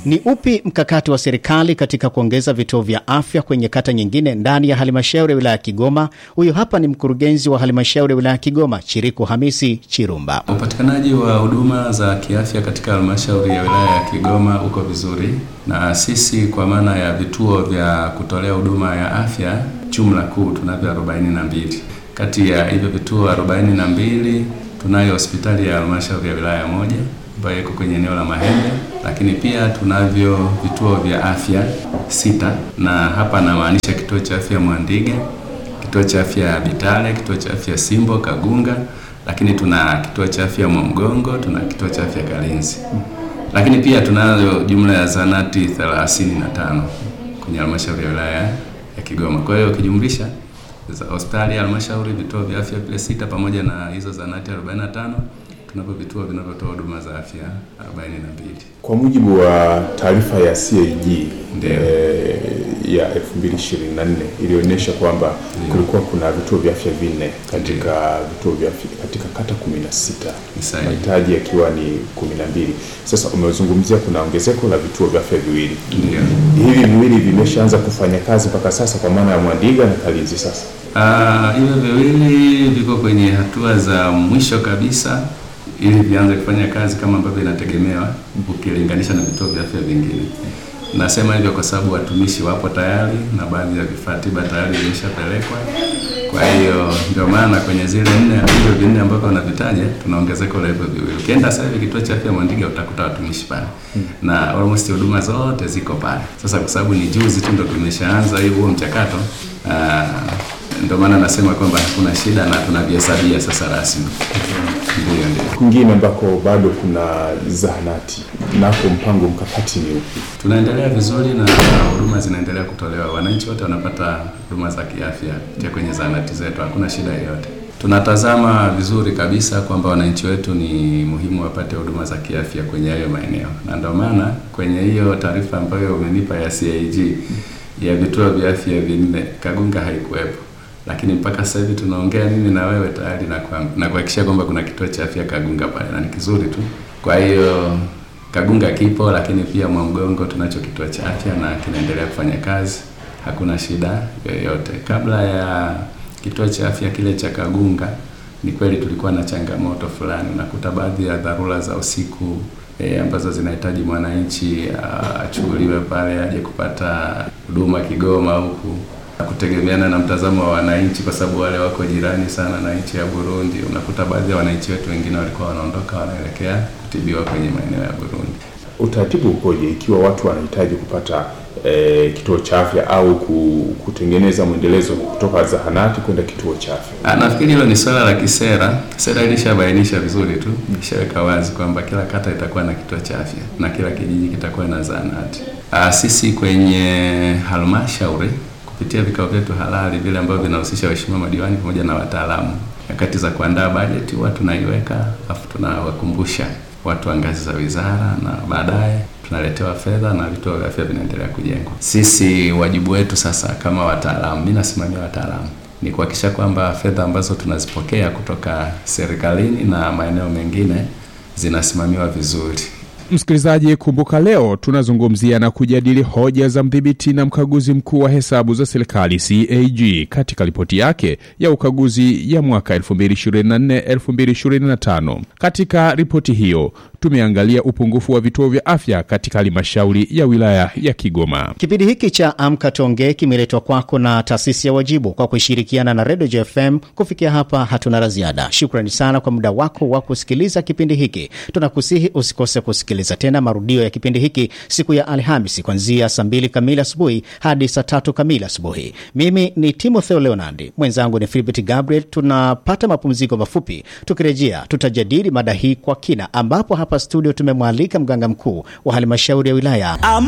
Ni upi mkakati wa serikali katika kuongeza vituo vya afya kwenye kata nyingine ndani ya halmashauri ya wilaya ya Kigoma? Huyu hapa ni mkurugenzi wa halmashauri ya wilaya ya Kigoma, Chiriku Hamisi Chirumba. Upatikanaji wa huduma za kiafya katika halmashauri ya wilaya ya Kigoma uko vizuri, na sisi kwa maana ya vituo vya kutolea huduma ya afya jumla kuu tunavyo 42. Kati ya hivyo vituo 42 tunayo hospitali ya halmashauri ya wilaya moja ambayo iko kwenye eneo la Mahembe, lakini pia tunavyo vituo vya afya sita, na hapa namaanisha kituo cha afya Mwandige, kituo cha afya Bitale, kituo cha afya Simbo Kagunga, lakini tuna kituo cha afya Mwamgongo, tuna kituo cha afya Kalinzi, lakini pia tunayo jumla ya zanati 35 kwenye halmashauri ya wilaya ya Kigoma. Kwa hiyo ukijumlisha hospitali ya halmashauri, vituo vya afya vile sita pamoja na hizo zanati 45 tunavyo vituo vinavyotoa huduma za afya 42. Kwa mujibu wa taarifa ya CAG Ndio. eh, ya 2024 ilionyesha kwamba kulikuwa kuna vituo vya afya vinne katika vituo vya afya katika kata 16 Ni sahihi. mahitaji yakiwa ni 12. Sasa umezungumzia kuna ongezeko la vituo vya afya viwili, Ndio. hivi viwili vimeshaanza kufanya kazi mpaka sasa, kwa maana ya Mwandiga na Kalinzi sasa Ah, hivyo viwili viko kwenye hatua za mwisho kabisa ili vianze kufanya kazi kama ambavyo inategemewa ukilinganisha na vituo vya afya vingine. Nasema hivyo kwa sababu watumishi wapo tayari na baadhi ya vifaa tiba tayari vimeshapelekwa. Kwa hiyo ndio maana kwenye zile nne hivyo vinne ambavyo wanavitaja tuna ongezeko la hivyo viwili. Ukienda sasa hivi kituo cha afya Mwandiga utakuta watumishi pale na almost huduma zote ziko pale. Sasa kwa sababu ni juzi tu ndo tumeshaanza hiyo huo mchakato ah, ndio maana nasema kwamba hakuna shida na tunavihesabia sasa rasmi. Ndio, ndio. kwingine ambako bado kuna zahanati, nako mpango mkakati ni upi? Tunaendelea vizuri na huduma zinaendelea kutolewa. Wananchi wote wanapata huduma za kiafya kupitia kwenye zahanati zetu, hakuna shida yoyote. Tunatazama vizuri kabisa kwamba wananchi wetu ni muhimu wapate huduma za kiafya kwenye hayo maeneo, na ndio maana kwenye hiyo taarifa ambayo umenipa ya CAG ya vituo vya afya vinne, Kagunga haikuwepo lakini mpaka sasa hivi tunaongea mimi na wewe tayari na kwa- na kuhakikisha kwamba kuna kituo cha afya Kagunga pale na ni kizuri tu. Kwa hiyo Kagunga kipo, lakini pia Mwamgongo tunacho kituo cha afya na kinaendelea kufanya kazi, hakuna shida yoyote. Kabla ya kituo cha afya kile cha Kagunga, ni kweli tulikuwa na changamoto fulani, unakuta baadhi ya dharura za usiku e, ambazo zinahitaji mwananchi ah, achukuliwe pale aje kupata huduma Kigoma huku kutegemeana na mtazamo wa wananchi, kwa sababu wale wako jirani sana na nchi ya Burundi. Unakuta baadhi ya wananchi wetu wengine walikuwa wanaondoka wanaelekea kutibiwa kwenye maeneo ya Burundi. Utaratibu ukoje ikiwa watu wanahitaji kupata eh, kituo cha afya au ku- kutengeneza mwendelezo kutoka zahanati kwenda kituo cha afya? Ah, Nafikiri hilo ni swala la kisera. Sera ilishabainisha vizuri tu, ishaweka wazi kwamba kila kata itakuwa na kituo cha afya na kila kijiji kitakuwa na zahanati. Ah, Sisi kwenye halmashauri kupitia vikao vyetu halali vile ambavyo vinahusisha waheshimiwa madiwani pamoja na wataalamu, nyakati za kuandaa bajeti huwa tunaiweka, alafu tunawakumbusha watu wa ngazi za wizara, na baadaye tunaletewa fedha na vituo vya afya vinaendelea kujengwa. Sisi wajibu wetu sasa kama wataalamu, mimi nasimamia wataalamu ni kuhakikisha kwamba fedha ambazo tunazipokea kutoka serikalini na maeneo mengine zinasimamiwa vizuri. Msikilizaji, kumbuka leo tunazungumzia na kujadili hoja za mdhibiti na mkaguzi mkuu wa hesabu za serikali CAG katika ripoti yake ya ukaguzi ya mwaka 2024-2025. Katika ripoti hiyo tumeangalia upungufu wa vituo vya afya katika halmashauri ya wilaya ya Kigoma. Kipindi hiki cha Amka Tonge kimeletwa kwako na taasisi ya Wajibu kwa kushirikiana na Redio JFM. Kufikia hapa hatuna la ziada. Shukrani sana kwa muda wako wa kusikiliza kipindi hiki. Tunakusihi usikose kusikiliza tena marudio ya kipindi hiki siku ya Alhamisi kuanzia saa mbili kamili asubuhi hadi saa tatu kamili asubuhi. Mimi ni Timotheo Leonardi, mwenzangu ni Filbert Gabriel. Tunapata mapumziko mafupi, tukirejea tutajadili mada hii kwa kina, ambapo hapa studio tumemwalika mganga mkuu wa halmashauri ya wilaya